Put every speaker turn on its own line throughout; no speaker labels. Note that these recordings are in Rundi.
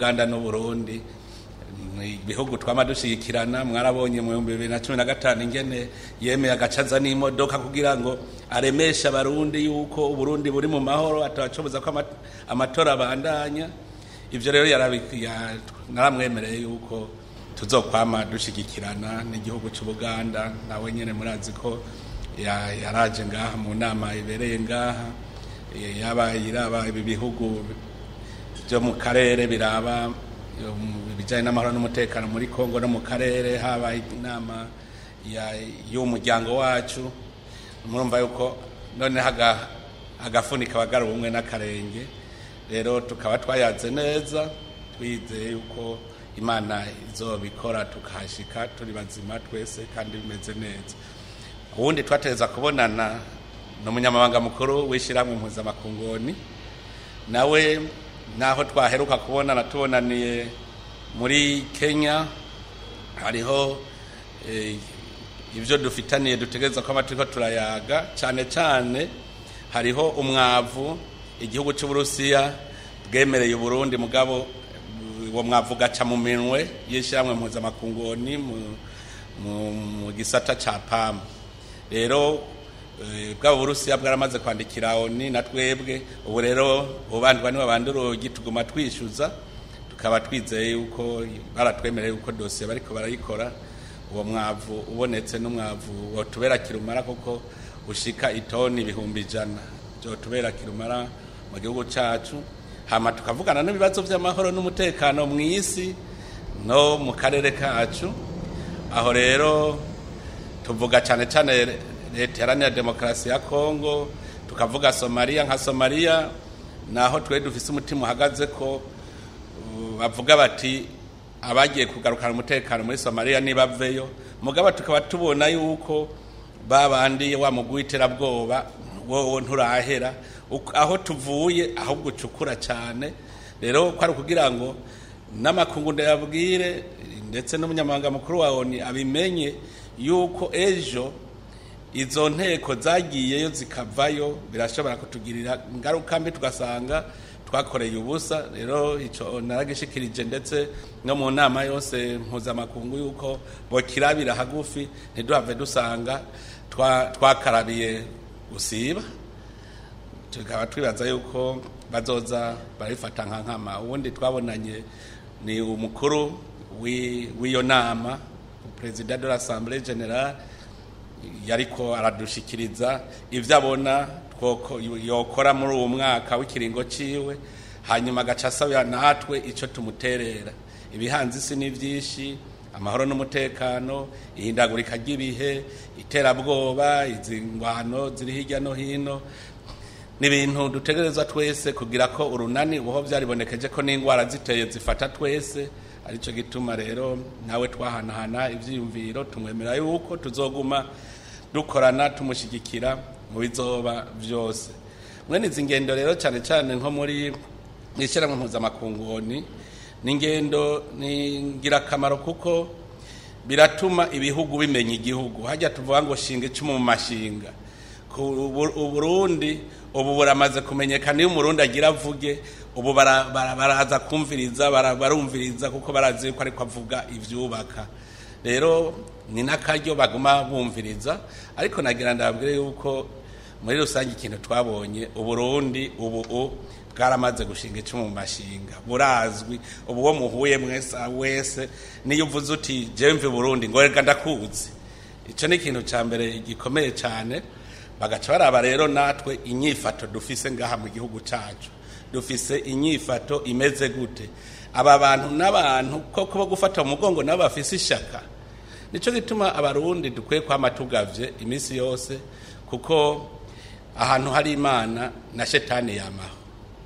ubuganda n'uburundi ibihugu twama dushigikirana mwarabonye mu bihumbi bibiri na cumi na gatanu ingene yemeye agacaza n'imodoka kugira ngo aremeshe abarundi yuko uburundi buri mu mahoro atabacoboza ko ama- amatora abandanya ivyo rero yarabi- ya- naramwemereye yuko tuzokwama dushigikirana n'igihugu c'ubuganda nawe nyene murazi ko ya- yaraje ngaha mu nama ibereye ngaha eh, yaba iraba ibi bihugu byo mu karere biraba um, ibijyanye n'amahoro n'umutekano muri kongo no mu karere haba inama ya- y'umuryango wacu murumva yuko noneho aga- agafuni kabagara ubumwe n'akarenge rero tukaba twayaze neza twizeye yuko imana izobikora tukahashika turi bazima twese kandi bimeze neza ubundi twategereza kubonana n'umunyamabanga mukuru w'ishyirahamwe mpuzamakungoni nawe naho twaheruka kubonana tubonaniye muri kenya hariho eh, ibyo dufitaniye dutegereza ko turiko turayaga cyane cyane hariho umwavu igihugu cy'uburusiya bwemereye uburundi mugabo uwo mwavu ugaca mu minwe y'ishyirahamwe mpuzamakungoni mu- mu- mu gisata ca pamu rero eh, bwaba uburusiya bwaramaze kwandikira oni na twebwe ubu rero ubandwa niwe bandi urugi tuguma twishyuza tukaba twizeye yuko baratwemereye yuko dosiye bariko barayikora uwo mwavu ubonetse n'umwavu wotubera kirumara kuko ushika itoni ibihumbi ijana byotubera kirumara mu gihugu cacu hama tukavugana n'ibibazo by'amahoro n'umutekano mu isi no mu karere kacu aho rero tuvuga cyane cyane leta iharanira demokarasi ya kongo tukavuga somaliya nka somaliya naho twe dufise umutima uhagaze ko uh, bavuga bati abagiye kugarukana umutekano muri somaliya nibaveyo mugabo tukaba tubona yuko babandi wa mugwi w'iterabwoba wowe nturahera Uk- aho tuvuye ahubwo ucukura cyane rero ko ari ukugira ngo n'amakungu ndayabwire ndetse n'umunyamabanga mukuru wa oni abimenye yuko ejo izo nteko zagiyeyo zikavayo birashobora kutugirira ingaruka mbi tugasanga twakoreye ubusa rero icyo naragishikirije ndetse no mu nama yose mpuzamakungu yuko bokirabira hagufi ntiduhave dusanga twa- twakarabiye gusiba tukaba twibaza yuko bazoza barabifata nka nkama ubundi twabonanye ni umukuru w'i- w'iyo nama perezida de l'assemblée générale yariko aradushikiriza ivyo abona twoko- yokora muri uwo mwaka w'ikiringo ciwe hanyuma agaca asabira natwe ico tumuterera ibihanze isi ni vyinshi amahoro n'umutekano ihindagurika ry'ibihe iterabwoba izi ngwano ziri hirya no hino ni ibintu dutegerezwa twese kugira ko urunani ubuho byaribonekeje ko n'indwara ziteye zifata twese aricyo gituma rero nawe twahanahana ibyiyumviro tumwemera yuko tuzoguma dukorana tumushyigikira mu bizoba byose mwene izi ngendo rero cyane cyane nko muri ishyirahamwe mpuzamakunguni ni ingendo ni ingirakamaro kuko biratuma ibihugu bimenya igihugu hajya tuvuga ngo shinga icumu mu mashinga ku Ubu- uburundi ubu buramaze kumenyekana iyo umurundi agira avuge ubu bara- bara- baraza kumviriza bara- barumviriza kuko barazi yuko ariko avuga ivyubaka rero ni n'akaryo baguma bumviriza ariko nagira ndababwire yuko muri rusange ikintu twabonye uburundi ubu u bwaramaze gushinga icumu mu mashinga burazwi ubu uwo muhuye mwese wese niyo uvuze uti jewe mve burundi ngo reka ndakuzi icyo ni ikintu cya mbere gikomeye cyane bagaca baraba rero natwe inyifato dufise ngaha mu gihugu cyacu dufise inyifato imeze gute aba bantu n'abantu koko bo gufata mu mugongo nabo bafise ishaka nicyo gituma abarundi dukwiye kwama tugavye iminsi yose kuko ahantu hari imana na shetani yamaho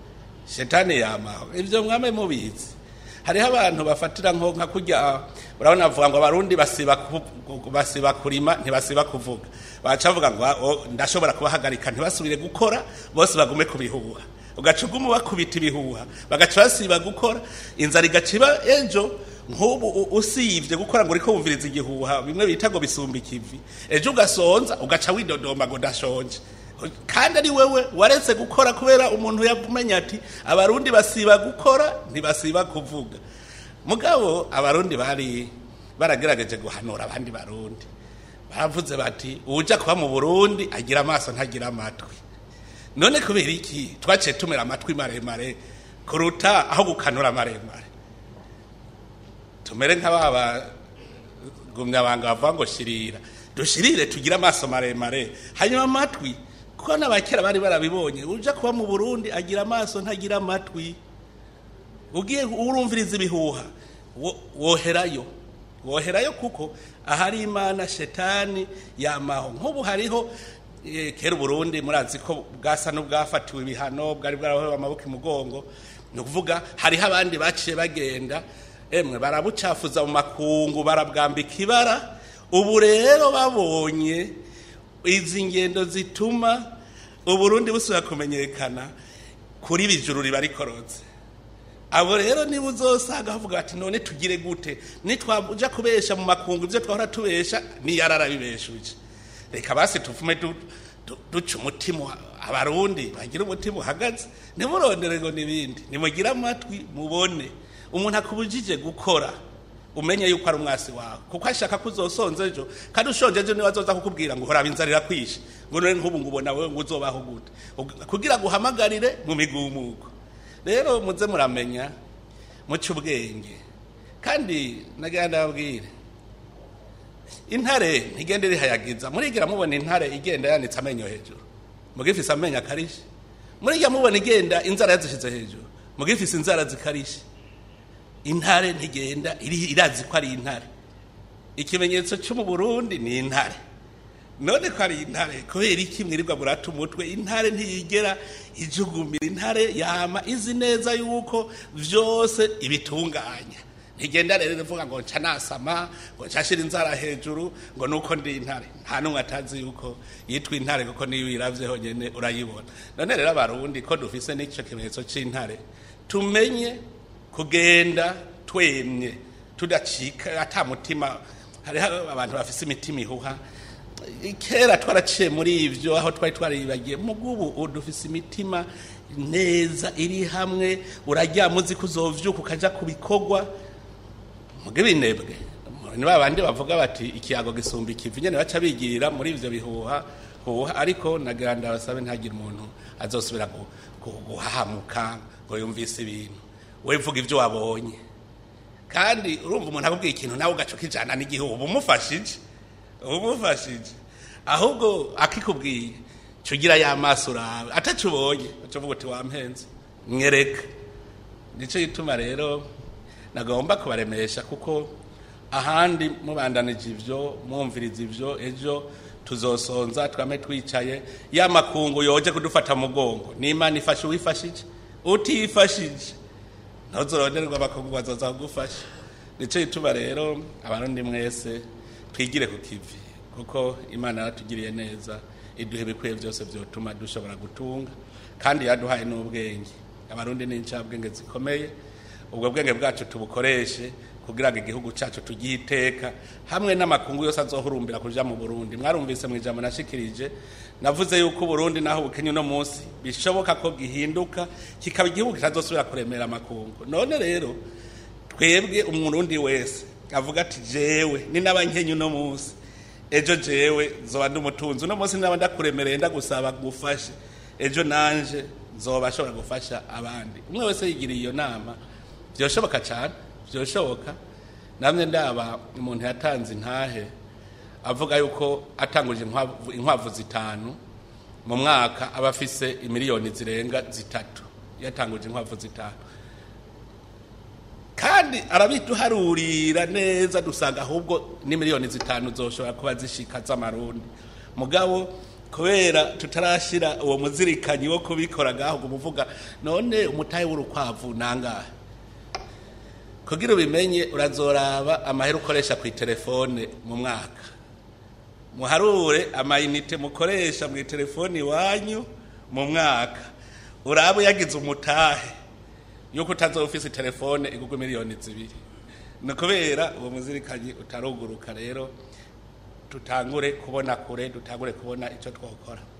shetani yamaho ivyo mwame mubizi hariho abantu bafatira nko nka kurya urabona bavuga ngo abarundi basiba ku- basiba kurima ntibasiba kuvuga baca bavuga ngo "Ah, oh, ndashobora kubahagarika ntibasubire gukora bose bagume ku bihuha ugaca uguma bakubita ibihuha bagaca basiba gukora inzara igaciba ejo nk'ubu u- usivye gukora ngo uriko wumviriza igihuha bimwe bita ngo bisumba ikivi ejo ugasonza ugaca widodomba ngo ndashonje kandi ari wewe waretse gukora kubera umuntu yamenya ati abarundi basiba gukora ntibasiba kuvuga mugabo abarundi bari baragerageje guhanura abandi barundi baravuze bati uwuja kuba mu burundi agira amaso ntagira amatwi none kubera iki twaciye tumera amatwi maremare kuruta aho gukanura maremare tumere nk'ababa gumyabanga bavuga ngo shirira dushirire tugire amaso maremare hanyuma amatwi kuko n'abakera bari barabibonye uja kuba mu burundi agira amaso ntagira amatwi ugiye urumviriza ibihuha wo- woherayo woherayo kuko ahari imana shetani yamaho nk'ubu hariho eh, kera uburundi murazi ko bwasa n'ubwafatiwe ibihano bwari bwarahowe amaboko imugongo ni ukuvuga hariho abandi baciye bagenda emwe barabucafuza mu makungu barabwambika ibara ubu rero babonye izi ngendo zituma uburundi busubira kumenyekana kuri bijuru riba rikorotse abo rero niba uzosanga bavuga bati none tugire gute nitwaja kubesha mu makungu ibyo twahora tubesha niyarara bibeshuje reka basi tuvume du- du- duca umutima abarundi bagira umutima uhagaze ntimurondere ngo n'ibindi nimugire amatwi mubone umuntu akubujije gukora umenye yuko ari umwasi wawe kuko ashaka ko uzosonza ejo kandi ushonje ejo niwe azoza kukubwira ngo uhora inzara irakwishe ngo none nk'ubu ngo ubona wewe ngo uzobaho gute Ug- kugira ngo uhamagarire mu migumuko rero muze muramenya muce ubwenge kandi nagira ndababwire intare ntigende rihayagiza murigira mubona intare igenda yanitse amenyo hejuru mugifise amenyo akarishe murigira mubona igenda inzara yazishize hejuru mugifise inzara zikarishe intare ntigenda iri- irazi ko ari intare ikimenyetso cyo mu burundi ni intare none ko ari intare kubera iki mwirirwa murata umutwe intare ntiyigera ijugumira intare yama izi neza yuko vyose ibitunganya ntigenda rero ivuga ngo nca nasama ngo nshashira inzara hejuru ngo nuko ndi intare nta n'umwe atazi yuko yitwa intare kuko niyo uyiravyeho nyene urayibona none rero abarundi ko dufise n'ico kimenyetso c'intare tumenye kugenda twemye tudacika ata mutima hariho abantu bafise imitima ihuha kera twaraciye muri ivyo aho twari twaribagiye mugubu ubu dufise imitima neza iri hamwe uraryama uzi ko uzovyuka ukaja ku bikorwa muge binebwe ni ba bandi bavuga bati ikiyago gisumba ikivi nyene baca bigirira muri ivyo bihuha huha ariko nagira ndabasabe ntagire umuntu azosubira gu- gu- guhahamuka ngo yumvise ibintu we vuga ivyo wabonye kandi urumva umuntu akubwiye ikintu nawe ugaca ukijana n'igihugu uba umufashije uba umufashije ahubwo akikubwiye ca ugira ya maso urawe ataco ubonye uca uvuga uti wampenze mwereka nico gituma rero nagomba kubaremesha kuko ahandi mubandanije ivyo mwumviriza ivyo ejo tuzosonza twame twicaye ya makungu yoje kudufata mu mugongo n'imana ifashe uwifashije utifashije ntuzoronderwa abakungu bazoza kugufasha nico gituma rero abarundi mwese twigire ku kivi kuko imana yaratugiriye neza iduha ibikwiye byose vyotuma dushobora gutunga kandi yaduhaye n'ubwenge abarundi ni incabwenge zikomeye ubwo bwenge bwacu tubukoreshe kugira ngo igihugu cyacu tugihe iteka hamwe n'amakungu yose azohurumbira kuja mu burundi mwarumvise mu ijambo nashikirije navuze yuko uburundi naho bukenye uno munsi bishoboka ko gihinduka kikaba igihugu kitazosubira kuremera amakungu none rero twebwe umurundi wese avuga ati jewe ni n'abankenye uno munsi ejo jewe zoba ndi umutunzi uno munsi naba ndakuremereye ndagusaba gufashe ejo nanje zoba ashobora gufasha abandi umwe wese yigiriye iyo nama byoshoboka cyane byoshoboka namwe ndaba umuntu yatanze intahe avuga yuko atanguje inkwavu- inkwavu zitanu mu mwaka aba afise imiliyoni zirenga zitatu yatanguje inkwavu zitanu kandi arabiduharurira neza dusanga ahubwo ni miliyoni zitanu zoshobora kuba zishika z'amarundi mugabo kubera tutarashira uwo muzirikanyi wo kubikora ngaho ngo umuvuga none umutahe w'urukwavu nangahe kugira ubimenye urazoraba amahera ukoresha ku telefone mu mwaka muharure amayinite mukoresha mu telefone iwanyu mu mwaka urabe yagize umutahe yuko utazoba ufise telefone igugwa miliyoni zibiri ni kubera uwo muzirikanyi utaruguruka rero tutangure kubona kure dutangure kubona icyo twokora